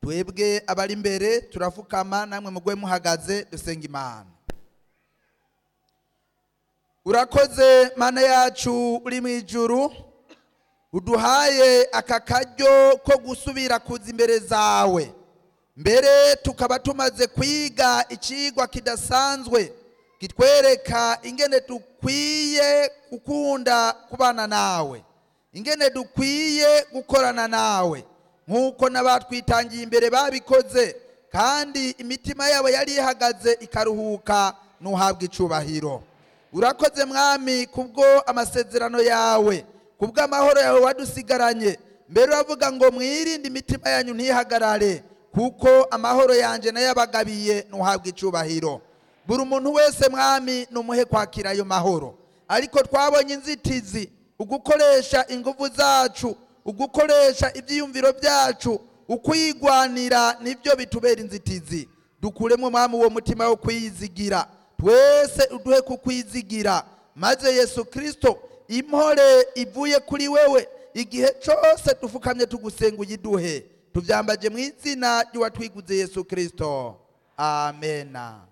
twebwe abari imbere turafukama namwe mugwe muhagaze dusenga imana urakoze mana yacu uri mu ijuru uduhaye aka karyo ko gusubira kuza imbere zawe mbere tukaba tumaze kwiga ikigwa kidasanzwe kitwereka ingene dukwiye gukunda kubana nawe ingene dukwiye gukorana nawe nk'uko n'abatwitangiye imbere babikoze kandi imitima yabo yari ihagaze ikaruhuka ntuhabwe icubahiro urakoze mwami kubwo amasezerano yawe kubwo amahoro yawe wadusigaranye mbere uravuga ngo mwirinde imitima yanyu ntihagarare kuko amahoro yanjye nayo abagabiye ntuhabwe icubahiro buri umuntu wese mwami numuhe kwakira ayo mahoro ariko twabonye inzitizi ugukoresha ingufu zacu ugukoresha ibyiyumviro byacu ukwigwanira nibyo bitubera inzitizi dukuremo mwami uwo mutima wo kwiyizigira twese uduhe kukwizigira maze yesu kirisito impore ivuye kuri wewe igihe cyose dufukamye tugusenga uyiduhe tubyambaje mu izina ry'uwatwiguze yesu kirisito amena